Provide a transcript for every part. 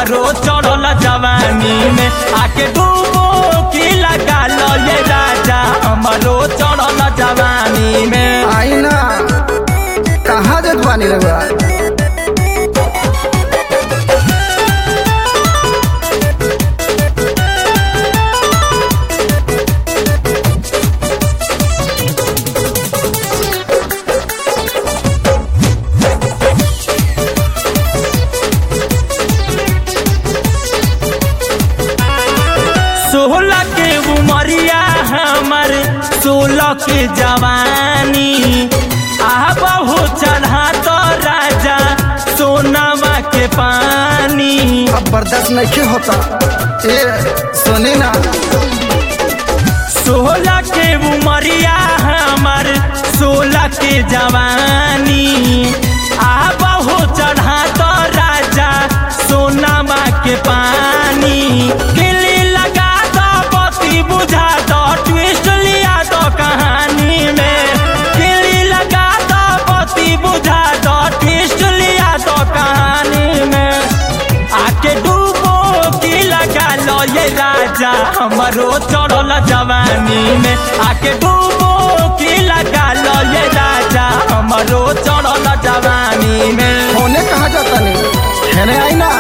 हमरो चढ़ल जवानी में आके डूबो की लगा लो ये राजा हमरो चढ़ल जवानी में आई ना कहाँ देत बानी रहुआ सोलह के उमरिया हमर सोलह के जवानी आ बहु चढ़ा तो राजा सोनामा के पानी अब बर्दाश्त नहीं होता ए सुनी ना सोलह के उमरिया हमर सोलह के जवानी आ बहु चढ़ा तो राजा सोनामा के पानी गिल्ली लगा दो बत्ती बुझा दो ट्विस्ट लिया दो कहानी में गिल्ली लगा दो बत्ती बुझा दो ट्विस्ट लिया दो कहानी में आके डूबो की लगा लो ये राजा हमरो चढ़ल जवानी में आके डूबो की लगा लो ये राजा हमरो चढ़ल जवानी में होने कहाँ जाता नहीं खेने आई ना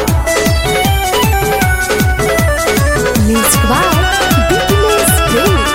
Music by Bitterness Play.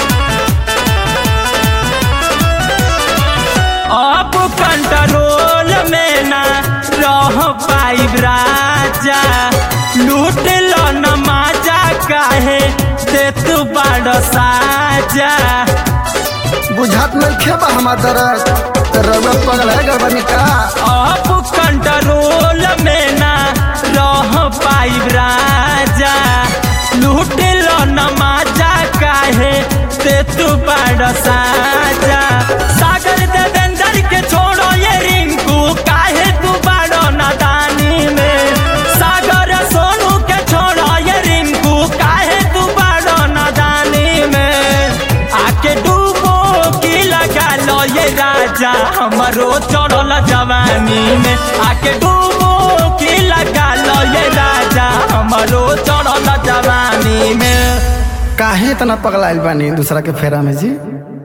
अब कंट्रोल में ना रह पाइब राजा लूट लो न माजा काहे दे तू बड़ साजा बुझात नहीं खेबा हमार दर्द तो रहुआ पगल है गड़बड़ी का अब कंट्रोल में ना रह पाइब राजा लूट लो न माजा काहे ते तू बड़ साजा सागर देवेंद्र के छोड़ो ये रिंकू काहे तू बड़ो नादानी में सागर सोनू के छोड़ो ये रिंकू काहे तू बड़ो नादानी में आके डूबो की लगा लो ये राजा हमरो चढ़ल जवानी में आके डूबो की लगा लो ये राजा हमरो चढ़ल जवानी में काहे इतना पगलाइल बानी दूसरा के फेरा में जी